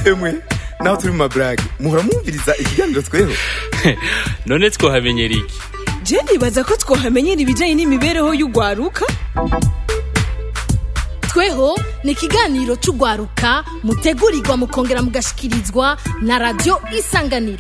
emwe naho turi mu maburage muhora mwumviriza ikiganiro tweho none twohamenyera iki je nibaza ko twohamenyera ibijyanye n'imibereho y'urwaruka tweho ni ikiganiro cy'urwaruka mutegurirwa mukongera mugashikirizwa na radiyo isanganiro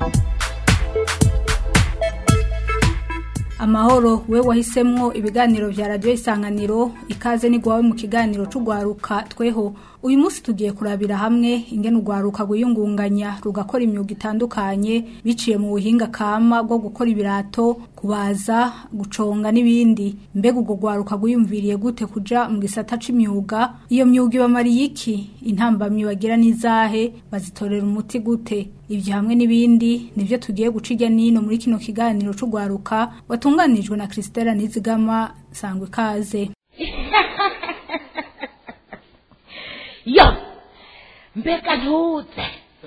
amahoro we wahisemwo ibiganiro vya radiyo isanganiro ikaze nigwawe mu kiganiro c'urwaruka tweho uyu munsi tugiye kurabira hamwe ingene urwaruka rwiyungunganya rugakora imyuga itandukanye biciye mu buhinga kama bwo gukora ibirato kubaza guconga n'ibindi mbega urwo rwaruka rwiyumviriye gute kuja mu gisata c'imyuga iyo myuga ibamariye iki intambamyi bagira n'izahe bazitorera umuti gute ibyo hamwe n'ibindi nivyo tugiye guca irya nino muri kino kiganiro c'urwaruka watunganijwe na Christella Nizigama sangwe ikaze yo mbega ntuze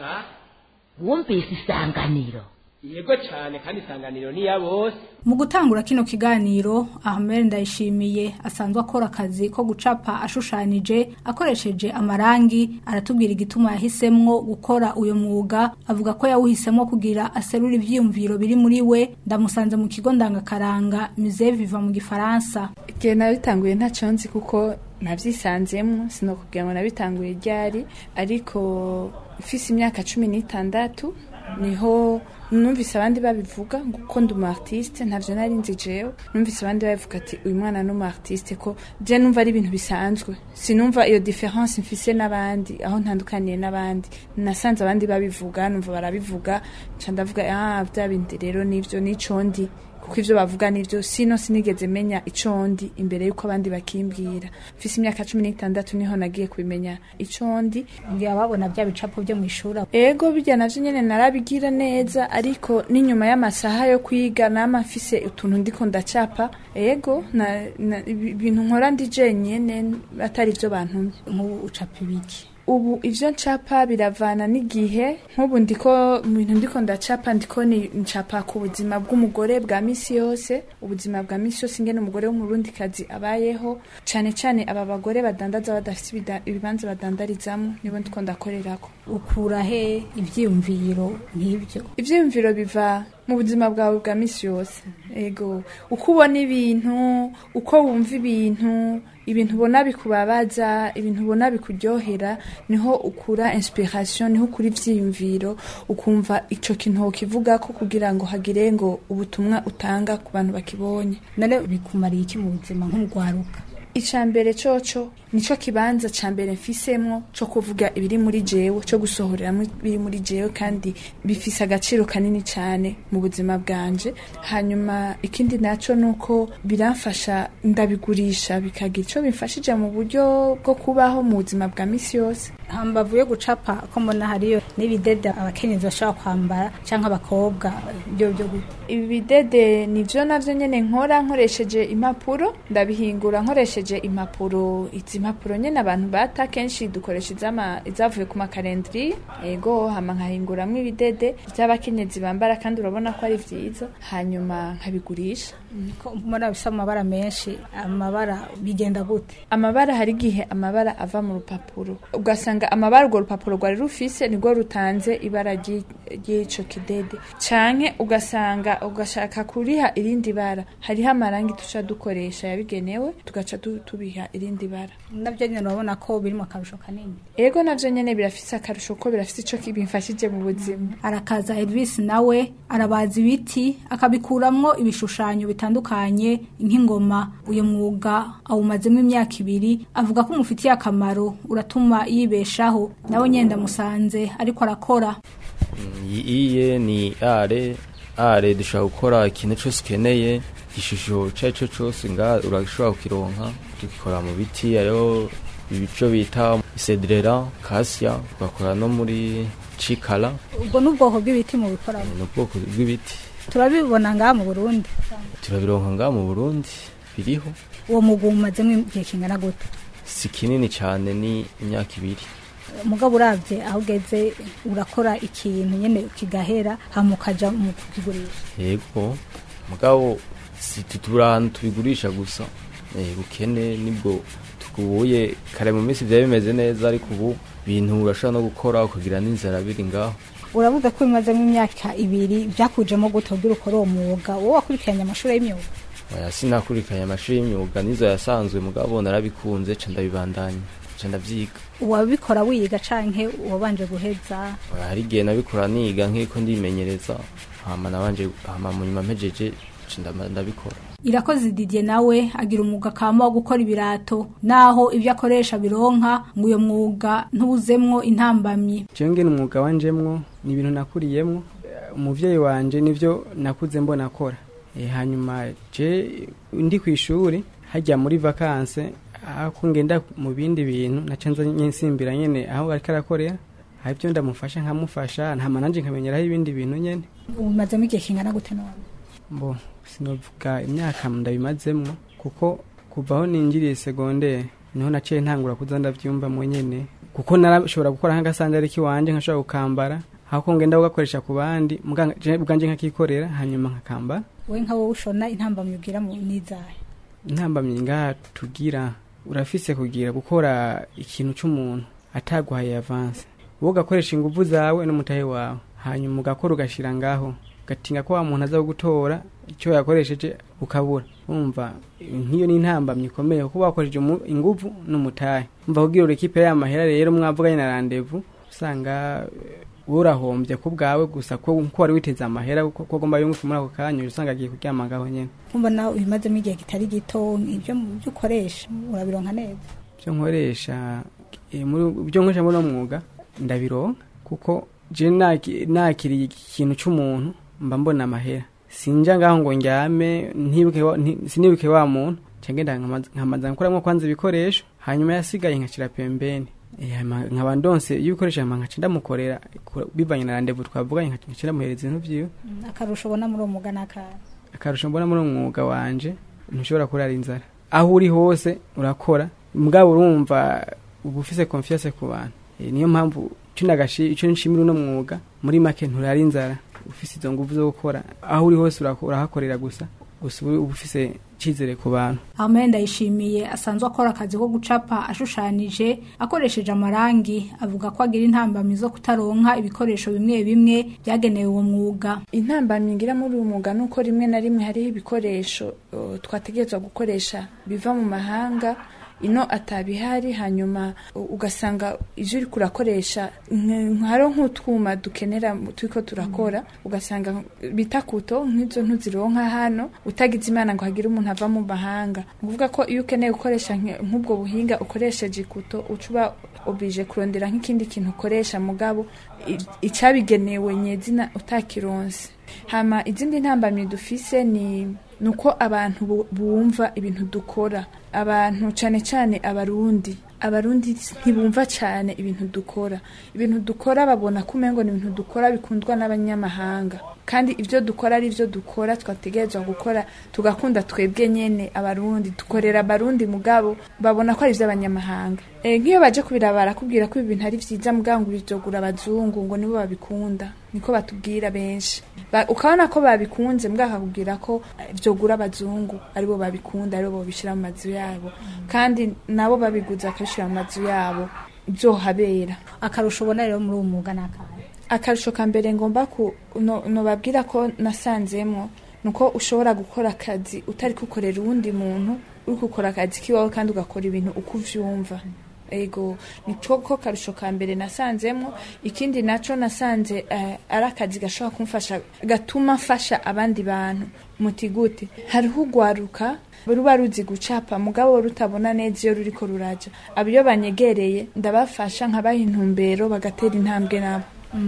wumvise isanganiro yego cyane kandi isanganiro ni iya bose mu gutangura kino kiganiro Ahmed Ndayishimiye asanzwe akora akazi ko gucapa ashushanije akoresheje amarangi aratubwira igituma yahisemwo gukora uyo mwuga avuga ko yawuhisemo kugira aserura ivyiyumviro biri muri we ndamusanze mu kigo ndangakaranga Musée Viva mu gifaransa igihe nabitanguye ntacyo nzi kuko nabyisanzemo sinokubwira ngo nabitanguye ryari ariko mfise imyaka cumi n'itandatu niho numvise abandi babivuga kuko ndi umu artiste ntavyo nari nzi jewe numvise abandi babivuga ati uyu mwana ni umu artiste ko je numva ari ibintu bisanzwe sinumva iyo difference mfise n'abandi aho ntandukaniye n'abandi nasanze abandi babivuga numva barabivuga nca ndavuga ah bya bindi rero nivyo nico ndi kuko ivyo bavuga nivyo sino sinigeze menya ico ndi imbere yuko abandi bakimbwira mfise imyaka cumi n'itandatu niho nagiye kubimenya ico ndi ngira babona bya bicapo byo mu ishuri ego bijya navyo nyene narabigira neza ariko n'inyuma y'amasaha yo kwiga nama mfise utuntu ndiko ndacapa ego na, na, ibintu nkora ndi jenyene atari ivyo bantumye nk'ubu ucapa ibiki ubu ivyo ncapa biravana n'igihe nk'ubu ndiko mu bintu ndiko ndacapa ndiko ni ncapa ku buzima bw'umugore bwa misi yose ubuzima bwa misi yose ingene umugore w'umurundikazi abayeho cane cane aba bagore badandaza badafite ibida- ibibanza badandarizamo nibo ndiko ndakorerako ukura he ivyiyumviro nk'ivyo ivyiyumviro biva mu buzima bwawe bwa misi yose ego uko ubona ibintu uko wumva ibintu ibintu ubona bikubabaza ibintu ubona bikuryohera niho ukura inspiration niho ukura ivyiyumviro ukumva ico kintu wokivugako kugira ngo hagire ngo ubutumwa utanga ku bantu bakibonye none bikumariye iki mu buzima nk'urwaruka icambere coco nico kibanza cambere mfisemwo co kuvuga ibiri muri jewe co gusohoreramwo ibiri muri jewe kandi bifise agaciro kanini cane mu buzima bwanje hanyuma ikindi naco nuko biramfasha ndabigurisha bikagira ico bimfashije mu buryo bwo kubaho mu buzima bwa misi yose hambavu yo gucapa ko mbona hariyo n'ibidede abakenyezi bashobora kwambara canke abakobwa byo byo gute ibi bidede nivyo navyo nyene nkora nkoresheje impapuro ndabihingura nkoresheje impapuro izi impapuro nyene abantu bata kenshi dukoresha izama izavuye ku makarendri ego hama nkahinguramwo ibidede vy'abakenyezi bambara kandi urabona ko ari vyiza hanyuma nkabigurisha ko mbona bisa amabara menshi amabara bigenda gute amabara hari igihe amabara ava mu rupapuro ugasanga amabara urwo rupapuro rwari rufise nirwo rutanze ibara ry'i- ry'ico kidede canke ugasanga ugashaka kuriha irindi bara hariho amarangi tuca dukoresha yabigenewe tugaca tu- tubiha irindi bara navyo nyene urabona ko biri mu akarusho kanini ego navyo nyene birafise akarusho ko birafise ico bimfashije mu buzima arakaza Elvis nawe arabaza ibiti akabikuramwo ibishushanyo bitandukanye nk'ingoma uyu mwuga awumazemo imyaka ibiri avuga ko umufitiye akamaro uratuma yibeshaho nawe nyenda musanze ariko arakora iye ni are are dushobora gukora ikintu cyose ukeneye igishusho icyo ari cyo cyose nga urashobora kukironka tugikora mu biti ariyo ibico bita isedrera kasya tugakora no muri cikara ubwo n'ubwoko bw'ibiti mu bikoramo ni ubwoko bw'ibiti turabibona ngaha mu burundi turabironka ngaha mu burundi biriho uwo mwuga umazemo igihe kingana gute si kinini cyane ni imyaka ibiri mugabo urabye aho ugeze urakora ikintu nyine kigahera hama ukaja mu kukigurisha yego mugabo si tuturi ahantu tubigurisha gusa eh, bukene nibwo tukubuye kare mu minsi byari bimeze neza ariko ubu bintu urashobora no gukora ukagira n'inzara biri ngaho uravuga ko bimazemo imyaka ibiri byakujemo gute kugira ukore uwo mwuga wowe wakurikiranye amashuri y'imyuga oya sinakurikiranye amashuri y'imyuga nizo yasanzwe mugabo narabikunze ca ndabibandanya ca ndavyiga wabikora wiga canke wabanje guheza oya hari igihe nabikora niga nk'iko ndimenyereza hama nabanje hama mu nyuma mpejeje ca ndaba- ndabikora irakoze Didier nawe agira umwuga kama wo gukora ibirato naho ibyo akoresha bironka ngo uyo mwuga ntubuzemwo intambamyi jewe ngene umwuga wanjemwo ni ibintu nakuriyemwo Eh, umuvyeyi wanje nivyo nakuze mbona akora Eh, hanyuma je ndi kw'ishuri hajya muri vakanse aho ngenda mu bindi bintu naca nza nsimbira nyene aho ariko arakorera hari ibyo ndamufasha nkamufasha ntama nanje nkamenyeraho ibindi bintu nyene umazemo igihe kingana gute none mbo sinovuga imyaka ndabimazemwo kuko kuva aho ninjiriye segondere niho naciye ntangura kuza ndavyumva mu nyene kuko narashobora gukora nk'agasandari kiwanje nkashobora gukambara hako ngenda kugakoresha ku bandi muga- je ubwanje nkakikorera hanyuma nkakambara we nka wowe ushona intambamyi ugira mu nizahe intambamyi ngaha tugira urafise kugira gukora ikintu c'umuntu ataguhaye avance wowe ugakoresha inguvu zawe n'umutahe wawe hanyuma ugakora ugashira ngaho ugatinga ko wa muntu aza gutora icyo yakoresheje ukabura umva nk'iyo ni intambamyi ikomeye kuko wakoresheje umu- inguvu n'umutahe umva kugira urekipe ya mahera rero mwavuganye na randevu usanga eh, wowe urahombye ku bwawe gusa ko ko wari witeze amahera ko ko agomba yunguke muri ako kanya usanga agiye kuryama ngaho nyene kumva nawe ubimazemo igihe kitari gito ibyo byo ukoresha urabironka neza byo nkoresha eh, muri byo nkoresha muri uno mwuga ndabironka kuko je naki- nakiriye ikintu c'umuntu mba mbona amahera sinja ngaho ngo njyame ntibuke wa- nti- sinibuke wa muntu cangenda nkamaza nkoramwo kwanza ibikoresho hanyuma yasigaye nkashira pembeni Eh, hama nkaba ndonse iyo ibikoresho hama nkaca ndamukorera ku- bivanye na randevu twavuganye nkaca nkaca ndamuhereza ibintu vyiwe akarusho ubona muri uwo mwuga n'akahe akarusho mbona muri uwo mwuga wanje ntushobora kurara inzara aho uri hose urakora mugabo urumva uba ufise confiance ku bantu Eh, niyo mpamvu ico nagashi ico nshimira uno mwuga muri make nturara inzara ufise izo nguvu zo gukora aho uri hose urako- urahakorera gusa gusa uba uba ufise icizere ku bantu Amen ndayishimiye asanzwe akora akazi ko gucapa ashushanije akoresheje amarangi avuga ko agira intambamyi zo kutaronka ibikoresho bimwe bimwe byagenewe uwo mwuga intambamyi ngira muri uyu mwuga nuko rimwe na rimwe hariho ibikoresho uh, twategerezwa gukoresha biva mu mahanga ino atabihari hanyuma u- ugasanga ivyo uriko urakoresha nk- hariho nk'utwuma dukenera mu- turiko turakora ugasanga bita kuto nk'izo ntuzironka hano utagize imana ngo hagire umuntu ava mu mahanga ni ukuvuga ko iyo ukeneye gukoresha nke- nk'ubwo buhinga ukoresheje ikuto uca uba oblige kurondera nk'ikindi kintu ukoresha mugabo i- icabigenewe nyezina utakironse hama izindi ntambamyi dufise ni nuko abantu bu- bumva ibintu dukora abantu cane cane abarundi abarundi ntibumva cane ibintu dukora ibintu dukora babona ko umengo ni ibintu dukora bikundwa n'abanyamahanga kandi ivyo dukora ari ivyo dukora twategerezwa gukora tugakunda twebwe nyene abarundi dukorera abarundi mugabo babona ko ari ivy'abanyamahanga e, nk'iyo baje kubiraba barakubwira ko ibi bintu ari vyiza mugabo ngo bizogura abazungu ngo nibo babikunda niko batubwira benshi ba, ukabona ko babikunze mbwa akakubwira ko eh, vyogura abazungu aribo babikunda aribo bobishira mu mazu yabo kandi nabo babiguze bakabishira mu mazu yabo vyohabera akarusho ubona rero muri uwo mwuga n'akahe akarusho ka mbere ngomba ku no- nobabwira ko nasanzemwo nuko ushobora gukora akazi utari kukorera uwundi muntu uri gukora akazi kiwawe kandi ugakora ibintu uko uvyumva ego nico ko karusho ka mbere nasanzemwo ikindi naco nasanze eh, ari akazi gashobora kumfasha gatuma mfasha abandi bantu muti gute hariho ugwaruka ruba ruzi gucapa mugabo rutabona neza iyo ruriko ruraja abo iyo banyegereye ndabafasha nkabaha intumbero bagatera intambwe nabo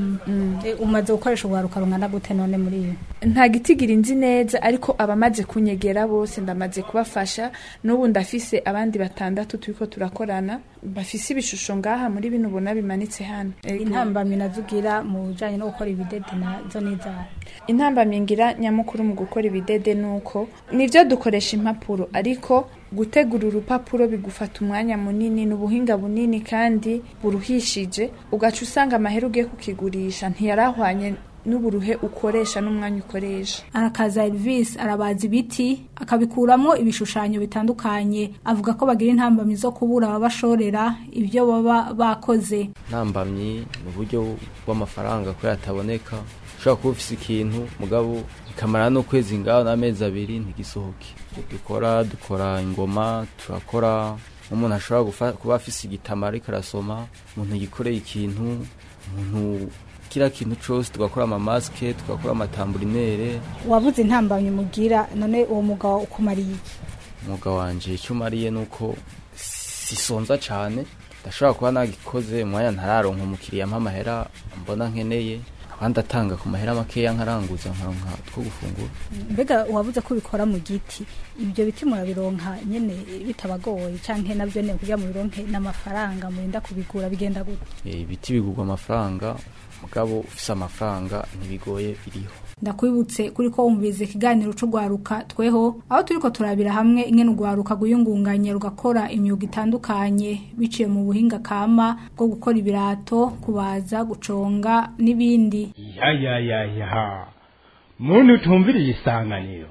Eh, umaze gukoresha urwaruka rungana gute none muri iyo nta gitigira inzi neza ariko abamaze kunyegera bose ndamaze kubafasha n'ubu ndafise abandi batandatu turiko turakorana bafise ibishusho ngaha muri bino ubona bimanitse hano Ego. intambamyi nazugira mu bijanye no gukora ibidede nazo n'izahe intambamyi ngira nyamukuru mu gukora ibidede ni uko nivyo dukoresha impapuro ariko gutegura urupapuro bigufata umwanya munini ni ubuhinga bunini kandi buruhishije ugaca usanga amahera ugiye kukigurisha ntiyarahwanye n'uburuhe ukoresha n'umwanya ukoresha arakaza Elvis arabaza ibiti akabikuramo ibishushanyo bitandukanye avuga ko bagira intambamyi zo kubura ababashorera ibyo baba bakoze ntambamyi ni uburyo bw'amafaranga ko yataboneka ushobora kuba ufise ikintu mugabo bikamara n'ukwezi ngaho n'amezi abiri ntigisohoke Ibyo dukora dukora ingoma turakora umuntu ashobora gufa- kuba afise igitama ariko arasoma umuntu yikoreye ikintu umuntu kiriya kintu cose tugakora amamasike tugakora amatamburinere wabuze intambamyi mugira none uwo mugabo ukumariye iki umwuga wanje icyo umariye ni uko sisonza cyane ndashobora kuba nagikoze umwanya ntararonka umukiriya mpa amahera mbona nkeneye abandi atanga ku mahera makeya nkaranguza nkaronka two gufungura mbega wabuze ko ubikora mu giti ibyo biti murabironka nyene bitabagoye canke navyo ne kugira mu bironke n'amafaranga murinda kubigura bigenda gute Eh, ibiti bigurwa amafaranga mugabo ufise amafaranga ntibigoye biriho ndakwibutse kuri ko wumvise ikiganiro c'ugwaruka tweho aho turiko turabira hamwe ingene ugwaruka rwiyungunganya rugakora imyuga itandukanye biciye mu buhinga kama bwo gukora ibirato kubaza guconga n'ibindi ya ya ya ya muntu utumviriye isanganiro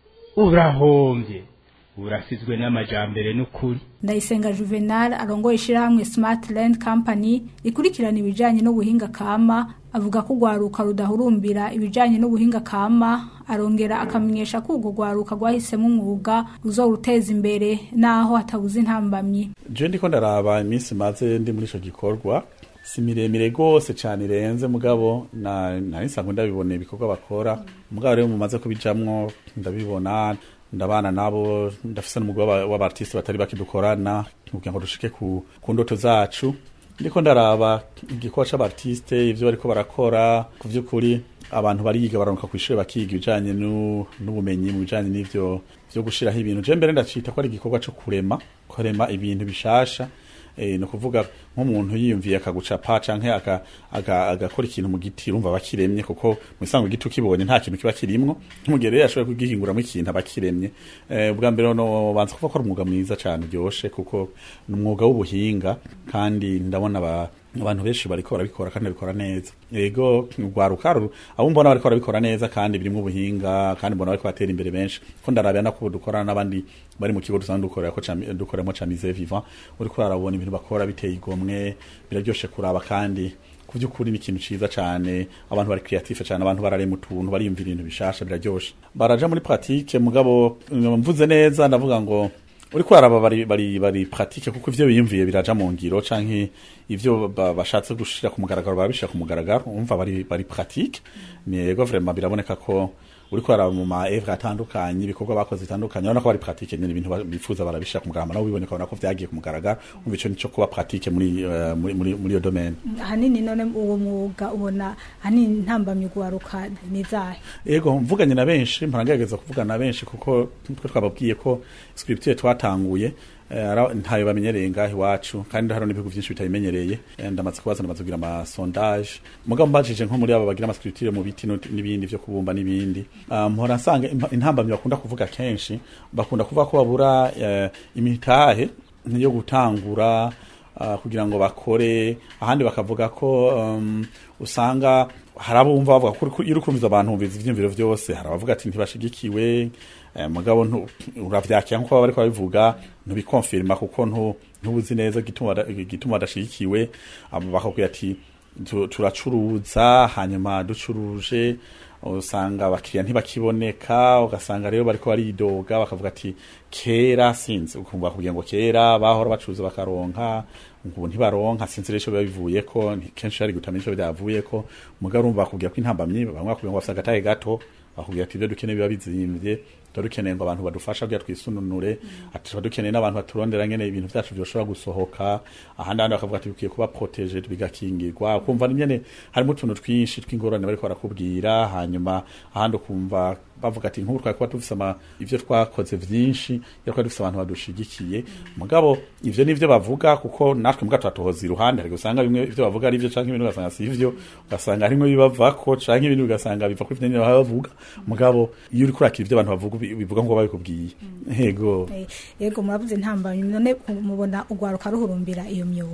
urahombye urasizwe n'amajambere n'ukuri ndayisenga juvenal arongoye ishirahamwe smart land company rikurikirana ibijanye n'ubuhinga kama avuga ko urwaruka rudahurumbira ibijanye n'ubuhinga kama arongera akamenyesha ko urwo rwaruka rwahisemo umwuga ruzoruteza imbere naho hatabuze intambamyi je ndiko ndaraba iminsi maze ndi muri ico gikorwa si miremire rwose cane irenze mugabo na nari nsanzwe ndabibona ibikorwa bakora mugabo rero mumaze kubijamwo ndabibona ndabana nabo ndafise n'umugwi w'aba- w'abartiste batari bake dukorana kugira ngo dushike ku, ku ndoto zacu ndiko ndaraba igikorwa c'abartiste ivyo bariko barakora ku vy'ukuri abantu bariga baranuka kw'ishure bakiga ibijanye nu- n'ubumenyi mu bijanye n'ivyo vyo gushiraho ibintu je mbere ndacita ko ari igikorwa co kurema kurema ibintu bishasha eh, ni ukuvuga nk'umuntu yiyumviye akagucapa canke aka- aga- agakora ikintu mu giti urumva bakiremye kuko mu isango igiti ukibonye nta kintu kiba kirimwo nk'umugere rero yashoboye kugihinguramo ikintu aba kiremye eh, ubwa mbere no banza kuvuga ko ari umwuga mwiza cane uryoshe kuko ni umwuga w'ubuhinga kandi ndabona aba abantu benshi bariko barabikora kandi babikora neza yego rwaruka ru- abo mbona bariko barabikora neza kandi birimwo ubuhinga kandi mbona bariko batera imbere benshi ko ndarabya nako dukorana n'abandi bari mu kigo dusanzwe dukorera ko Cami- dukoreramo camize vivant uriko urarabona ibintu bakora biteye igomwe biraryoshe kuraba kandi ku by'ukuri ni ikintu ciza cane abantu bari creative cane abantu bararema utuntu bariyumvira ibintu bishasha biraryoshe baraja muri pratique mugabo mvuze neza ndavuga ngo uriko uraraba bari bari bari pratique kuko ivyo biyumviye biraja mu ngiro canke ivyo ba- bashatse gushira ku mugaragaro barabishira ku mugaragaro umva bari bari pratique ni yego vraiment biraboneka ko uriko uraraba mu ma evre atandukanye ibikorwa bakoze bitandukanye urabona ko bari pratique nyene ibintu ba- bifuza barabishira ku mugaragaro nawe biboneka ubona ko vyagiye ku mugaragaro umva ico nico kuba pratique muri eh, muri muri muri iyo domaine ahanini none uwo mwuga ubona ahanini intambamyi ugwaruka ni zahe Ego mvuganye na benshi mparagerageza kuvugana na benshi kuko twe twababwiye ko scripture twatanguye eh, ara- ntayo bamenyereye ngaho iwacu kandi hari n'ibihugu byinshi bitabimenyereye Eh, ndamaze kubaza ndamaze kugira ama sondage mugabo mbajije nko muri abo bagira ama scripture mu biti no- n'ibindi vyo kubumba n'ibindi Ah, mpora nsanga impa- intambamyi bakunda kuvuga kenshi bakunda kuvuga ko babura eh, imitahe yo gutangura uh, kugira ngo bakore ahandi bakavuga ko um, usanga hari abumva bavuga ko uriko- iyo urukumviza abantu bumviza ivyiyumviro vyose hari abavuga ati ntibashigikiwe eh, mugabo ntu- uravyakira nkuko baba bariko babivuga ntubikonfirma kuko ntu- ntubuzi neza igituma bada- igituma badashigikiwe abo bakakubwira ati "Tu- turacuruza hanyuma ducuruje usanga abakiriya ntibakiboneka ugasanga rero bariko baridoga bakavuga ati kera sinzi ukumva bakubwira ngo kera bahora bacuruza bakaronka ubu ntibaronka sinzi rero ico biba bivuyeko nti- kenshi hari gutamenya ico byavuyeko mugabo urumva bakubwira ko intambamyi bamwe bakubwira ngo bafise agatahe gato bakubwira ati ibyo dukeneye biba bizimvye tuba dukeneye ngo abantu badufasha kugira twisununure ati tuba dukeneye n'abantu baturondera ngene ibintu vyacu vyoshobora gusohoka ahandi ahandi bakavuga ati bikwiye kuba protege bigakingirwa ukumva ni nyene harimo utuntu twinshi tw'ingorane bariko barakubwira hanyuma ahandi ukumva bavuga ati nk'ubu twari kuba dufise ama ivyo twakoze vyinshi iyo twari dufise abantu badushigikiye mugabo ivyo nivyo bavuga kuko natwe mbwa turatohoza iruhande hari usanga bimwe ivyo bavuga ari vyo canke ibintu ugasanga si ivyo ugasanga harimwo bibavako canke ibintu ugasanga biva kuri ivyo baba bavuga mugabo iyo uriko urakira ivyo abantu bavuga bi- bivuga ngo babikubwiye yego Eh, yego murabuze intambamyi none mubona ugwaruka ruhurumbira iyo myuga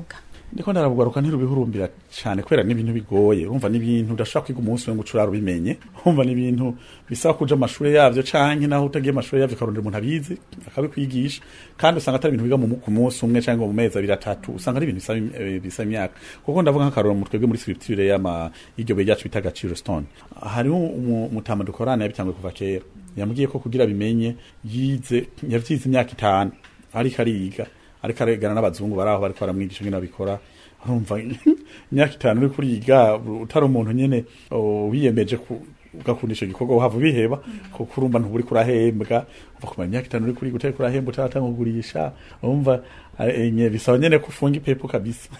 ndiko ndarabugwaruka ntirubihurumbira cyane kubera n'ibintu bigoye urumva n'ibintu udashobora kwiga umunsi umwe ngo ucurara ubimenye urumva n'ibintu bisaba kuja amashuri yavyo canke naho utagiye amashuri yavyo ukarondera umuntu abizi akabikwigisha kandi usanga atari ibintu biga mu ku munsi umwe canke mu mezi abiri atatu usanga ari ibintu bisaba im- eh, bisaba imyaka kuko ndavuga nk'akaroro mu twebwe muri scripture y'ama y'iryo buye ryacu bita gaciro stone hariho umu- umutama dukorana yabitanguye kuva kera yambwiye ko kugira bimenye yize yavyize imyaka itanu ariko ariga ariko aregana n'abazungu bari aho bariko baramwigisha ingene babikora urumva imyaka itanu uri kuriga utari umuntu nyene oh, wiyemeje ku ugakunda ico gikorwa uhava ubiheba kuko urumva ntuburi kurahembwa uva kumara imyaka itanu uri kuriga utari kurahembwa utaratanga kugurisha urumva eh, nye bisaba nyene ko ufunga ipepo kabisa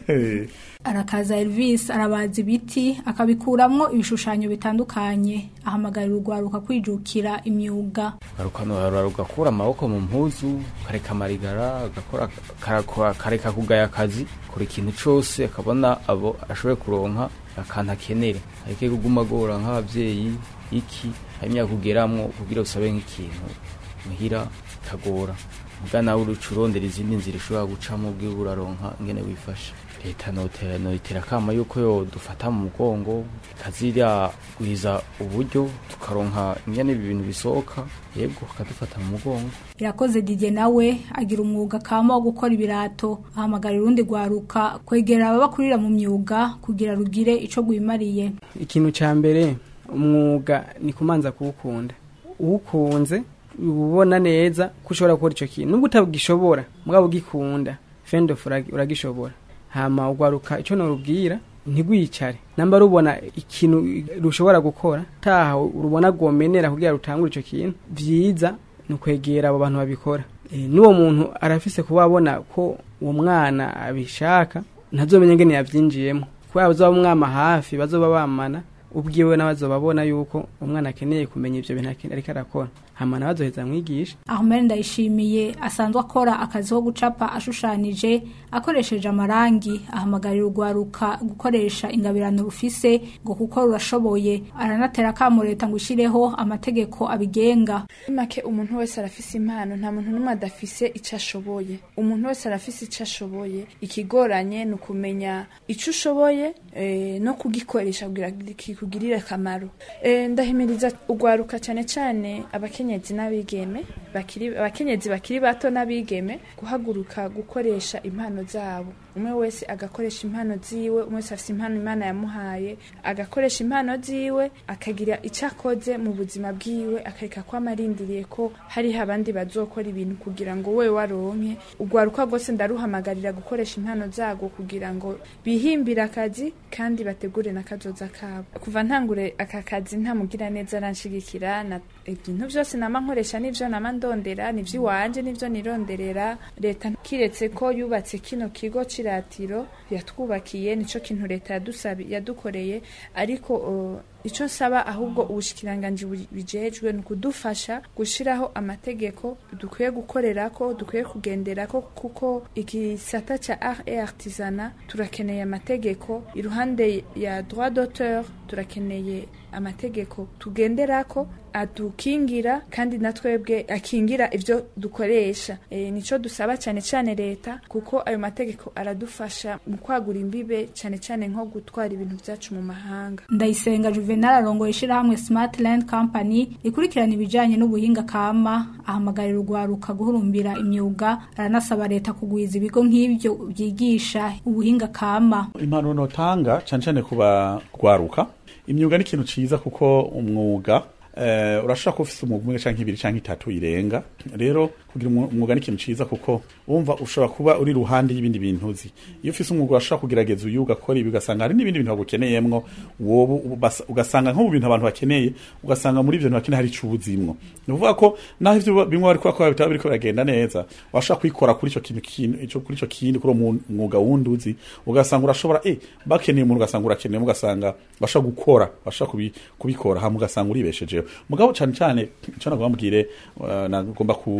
arakaza Elvis arabaza ibiti akabikuramwo ibishushanyo bitandukanye ahamagarira urwaruka kwijukira imyuga garukano ugakura amaboko mu mpuzu ukareka amarigara ugakora karakora- kareka kugaya akazi kora ikintu cose akabona abo ashoboye kuronka akantu akenere areke kuguma agora nk'abavyeyi iki hari imyaka ugeramwo kugira usabe nk'ikintu muhira kagora muga nawe uruca urondera izindi nzira ushobora gucamo ubwiwe uraronka ingene wifasha leta notera noitera kama yuko yo dufata mu mugongo ikazirya guhiza uburyo tukaronka ingene ibi bintu bisohoka yego akadufata mu mugongo irakoze Didier nawe agira umwuga kama wo gukora ibirato ahamagarira urundi rwaruka kwegera ababakurira mu myuga kugira rugire ico rwimariye ikintu cya mbere umwuga ni kumanza kuwukunda uwukunze uba ubona neza ko ushobora gukora icyo kintu nubwo utabwishobora mugabo ugikunda fendofu uragishobora hama ugwaruka icyo nurubwira ntigwicare namba rubona ikintu rushobora gukora taha urubona rwomenera kugira rutangure icyo kintu byiza ni ukwegera abo bantu babikora Eh, n'uwo muntu arafise kuba abona ko uwo mwana abishaka ntazomenya ngene yavyinjiyemo kubera bazoba mwama hafi bazoba bamana ubwiwe n'abazoba babona yuko umwana akeneye kumenya ivyo bintu aken- ariko arakora hama nawe azoheza amwigisha Ahmed Ndayishimiye asanzwe akora akazi ko gucapa ashushanije akoresheje amarangi ahamagarira urwaruka gukoresha ingabirano rufise ngo kuko rurashoboye aranatera akamo leta ngo ishireho amategeko abigenga Muri make umuntu wese arafise impano nta muntu n'umwe adafise icyo ashoboye umuntu wese arafise icyo ashoboye ikigoranye ni ukumenya icyo ushoboye eh, no kugikoresha kugira kikugirire akamaro Eh, ndahimiriza urwaruka cyane cyane abakenyezi n'abigeme bakiri abakenyezi bakiri bato n'abigeme guhaguruka gukoresha impano zabo umwe wese agakoresha impano ziwe umwe wese afite impano imana yamuhaye agakoresha impano ziwe akagira icyo akoze mu buzima bwiwe akareka ko amarindiriye ko hariho abandi bazokora ibintu kugira ngo we waronke urwaruka rwose ndaruhamagarira gukoresha impano zago kugira ngo bihimbire akazi kandi bategure n'akazoza kabo kuva ntangure aka kazi ntamugira neza aranshigikira na ibintu byose nama nkoresha n'ivyo nama ndondera nivyo iwanje nivyo nironderera leta kiretse ko yubatse kino kigo ciratiro yatwubakiye nico kintu leta yadusabi yadukoreye ariko uh, ico nsaba ahubwo ubushikiranganji bu- bijejwe ni ukudufasha gushiraho amategeko dukwiye gukorerako dukwiye kugenderako kuko igisata ca art et artisanat turakeneye amategeko iruhande ya droit d'auteur turakeneye amategeko tugenderako adukingira kandi na twebwe akingira ivyo dukoresha e, nico dusaba cyane cyane leta kuko ayo mategeko aradufasha mu kwagura imbibe cyane cyane nko gutwara ibintu byacu mu mahanga Ndayisenga Juvenal arongoye ishirahamwe Smart Land Company ikurikirana ibijanye n'ubuhinga kama ahamagarira urwaruka guhurumbira imyuga aranasaba leta kugwiza ibigo nk'ivyo byigisha ubuhinga kama impano notanga cyane cyane kuba gwaruka imyuga ni ikintu ciza kuko umwuga eh, urashobora kuba ufise umwuga umwe canke ibiri canke itatu irenga rero kugira umwu- umwuga ni ikintu ciza kuko wumva ushobora kuba uri ruhande y'ibindi bintu uzi iyo ufise umwuga urashobora kugerageza uyu ugakora ibi ugasanga hari n'ibindi bintu bagukeneyemwo wowe ubas- ugasanga nko mu bintu abantu bakeneye ugasanga muri ivyo bintu bakeneye hari ico ubuzimwo ni ukuvuga ko naho ivyo bimwe bariko bakora bitaba biriko biragenda neza washobora kwikora kuri ico kintu kintu ico kuri ico kindi kuri uwo mu- mwuga wundi uzi ugasanga urashobora eh bakeneye umuntu ugasanga urakeneye ugasanga bashobora gukora bashobora kubi, kubikora hama ugasanga uribeshejeho mugabo cyane cyane ico nagomba mbwire uh, nagomba ku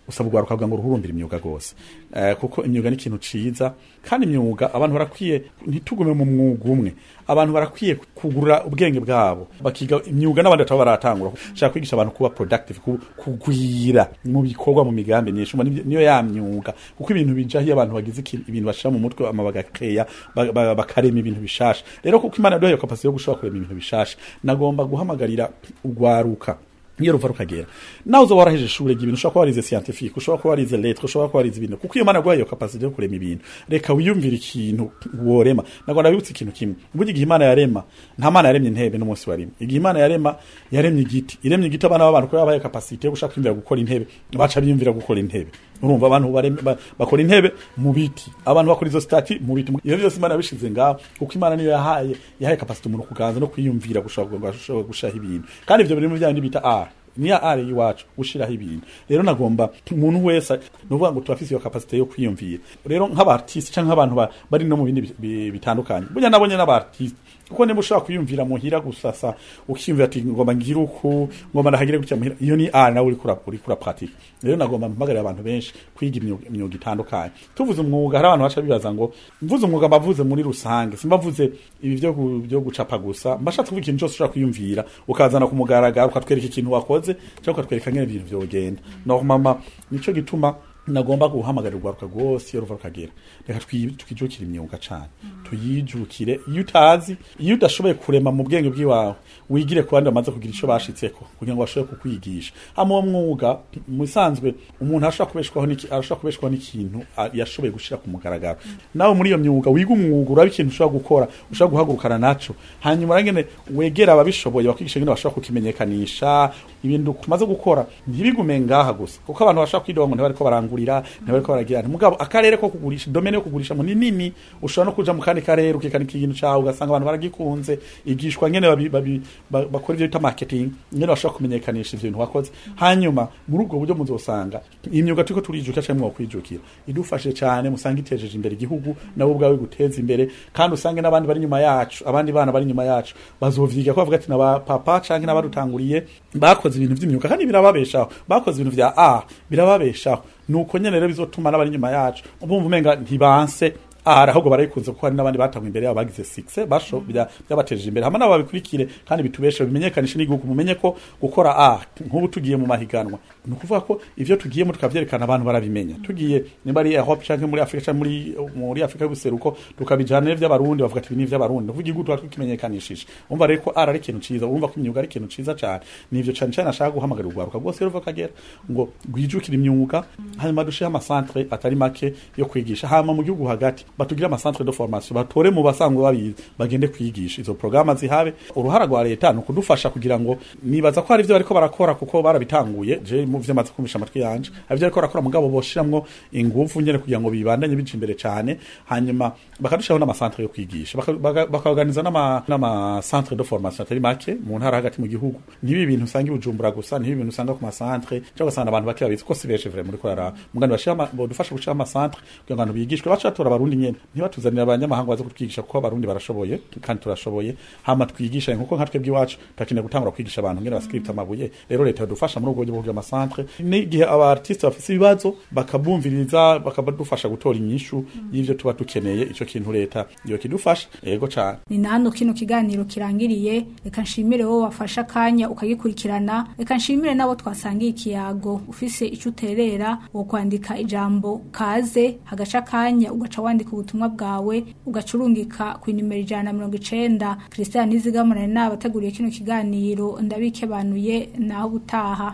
usaba ugwaruka kugira ngo ruhurumbire imyuga gose eh, kuko imyuga ni ikintu ciza kandi imyuga abantu barakwiye ntitugume mu mwuga umwe abantu barakwiye kugurura ubwenge bwabo bakiga imyuga n'abandi bataba baratangura shaka kwigisha abantu kuba productive ku- kugwira mu bikorwa mu migambi myinshi umva nibyo- niyo ya myuga kuko ibintu bijaho iyo abantu bagize iki- ibintu bashira mu mutwe ama bagakeya ba- ba- bakarema ibintu bishasha rero kuko imana yaduhaye kapasite yo gushobora kurema ibintu bishasha nagomba guhamagarira ugwaruka iyo ruva rukagera nawe uzoba waraheje ishure ry'ibintu ushobora kuba warize scientifique ushobora kuba warize lettre ushobora kuba warize ibintu kuko iyo mana yaguhaye iyo capacité yo kurema ibintu reka wiyumvire ikintu worema nagomba ndabibutsa ikintu kimwe burya igihe imana yarema nta mana yaremye intebe n'umunsi waremye igihe imana yarema yaremye igiti iremye igiti abana b'abantu kuko yabaye capacité yo gushaka kwiyumvira gukora intebe baca biyumvira gukora intebe urumva abantu bareme- ba- bakora intebe mu biti abantu bakora izo stati mu biti iyo byose imana yabishize ngaho kuko imana niyo yahaye yahaye capacité umuntu kuganza no kwiyumvira gushaka gushaka gushaho ibintu kandi ivyo biri mu bya bita art niya are iwacu gushiraho ibintu rero nagomba umuntu wese nuvuga ngo turafise iyo capacité yo kwiyumvira rero nk'abartiste canke nk'abantu ba- bari no mu bindi bi- bi- bitandukanye burya nabonye n'abartiste kuko niba ushobora kwiyumvira muhira gusasa ukiyumvira ati ngomba ngire uku ngomba ndahagire gutya muhira iyo ni art nawe uriko ura- uriko urapratika rero nagomba mpamagarira abantu benshi kwiga imyuga imyuga itandukanye tuvuze umwuga hari abantu baca bibaza ngo mvuze umwuga mbavuze muri rusange simbavuze ibi byo gu- byo gucapa gusa mbashatse kuvuga ikintu cyose ushobora kwiyumvira ukazana ku mugaragaro ukatwereka ikintu wakoze cyangwa ukatwereka ngene ibintu vyogenda no mama nico gituma nagomba guhamagarira urwaruka rwose iyo ruva rukagera reka twi- twijukire imyuga cane tuyijukire iyo utazi iyo udashoboye kurema mu bwenge bw'iwawe wigire ku bandi bamaze kugira ico bashitseko kugira ngo bashobore kukwigisha hama uwo mwuga mu bisanzwe umuntu arashobora kubeshwaho n'iki- arashobora kubeshwaho n'ikintu a- yashoboye gushira ku mugaragaro nawe muri iyo myuga wiga umwuga uraba ikintu ushobora gukora ushobora guhagurukana naco hanyuma urangene wegera ababishoboye bakwigisha ngene bashobora kukimenyekanisha ibintu tumaze gukora ntibigume ngaha gusa kuko abantu bashobora kwidoba ngo ntibariko barangurira ntibariko baragira mugabo akarere ko kugurisha domene yo kugurisha mu ni nini ushobora no kuja mu kandi karere ukikanika ikintu cawe ugasanga abantu baragikunze igishwa ngene babi, babi, ba- bakora ivyo bita marketing ngene bashobora kumenyekanisha ivyo bintu wakoze hanyuma muri ubwo buryo muzosanga imyuga turiko turijukira canke mwokwijukira idufashe cane musanga itejeje imbere igihugu nabo ubwawe guteza imbere kandi usange n'abandi bari inyuma yacu abandi bana bari inyuma yacu bazovyiga ko bavuga ati naba papa canke n'abadutanguriye bakoze ibintu vy'imyuga kandi birababeshaho bakoze ibintu vya a birababeshaho nuko nyene rero bizotuma n'abari inyuma yacu ubumva umenga ntibanse ahari ahubwo barayikunze kuko hari n'abandi batanguye imbere yabo bagize six basho bya- byabateje imbere hama nabo babikurikire kandi bitubeshe bimenyekanishe n'igihugu mumenye ko gukora a nk'ubu tugiye mu mahiganwa ni ukuvuga ko ivyo tugiyemo tukavyerekana abantu barabimenya tugiye nimba ari Europe canke muri Afrika canke muri muri Afrika y'ubuseruko tukabijana vy'abarundi bavuga ati ibi ni ivy'abarundi ndavuga igihugu tuba tukimenyekanishije umva rero ko ara ari ikintu ciza urumva ko imyuga ari ikintu ciza cane nivyo cane cane ashaka guhamagarira urwaruka rwose ruva kagera ngo rwijukire imyuga hanyuma dushihe amasantre atari make yo kwigisha hama mu gihugu hagati batugire amasantre de formation batore mu basanzwe babizi bagende kwigisha izo programa zihabe uruhara rwa leta ni ukudufasha kugira ngo nibaza ko hari ivyo bariko barakora kuko barabitanguye je mu vyo maze kumisha amatwi yanje hari ivyo bariko barakora mugabo boshiramwo ingufu nyene kugira ngo bibandanye bija imbere cane hanyuma bakadushiraho n'amasantre yo kwigisha baka- baka- bakaorganiza n'ama n'amasantre de formation atari make mu ntara hagati mu gihugu ntibi ibintu usanga i Bujumbura gusa ntibi ibintu usanga ku masantre cyangwa ugasanga abantu bake babizi ko si benshi vraiment muri korara mugani bashira bodufasha gushira amasantre kugira ngo abantu bigishwe baca batora abarundi nyene ntibatuzanira abanyamahanga baze kutwigisha kuko abarundi barashoboye kandi turashoboye hama twigisha nkuko nka twebwe iwacu turakeneye gutangura kwigisha abantu ngene bascript amabuye rero leta yadufasha muri ubwo buryo bwo kugira amasantre n'igihe aba artiste bafise ibibazo bakabumviriza bakabadufasha gutora inyishu y'ivyo tuba dukeneye ico kintu leta yo kidufasha yego cane ni na hano kino kiganiro kirangiriye reka nshimire wowe wafashe akanya ukagikurikirana reka nshimire n'abo twasangiye ikiyago ufise icyo uterera wo kwandika ijambo kaze hagaca akanya ugaca wandika ubutumwa bwawe ugaca urungika ku nimero ijana na mirongo icenda christian nizigamana ni abateguriye kino kiganiro ndabikebanuye naho ubutaha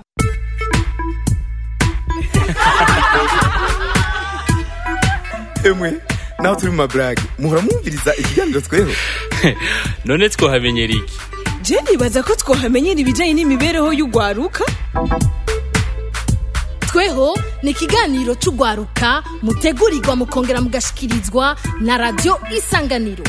emwe naho turi mu maburage muhora mwumviriza ikiganiro tweho none twohamenyera iki je nibaza ko twohamenyera ibijanye n'imibereho y'ugwaruka tweho ni ikiganiro c'ugwaruka mutegurirwa mukongera mugashikirizwa na radio isanganiro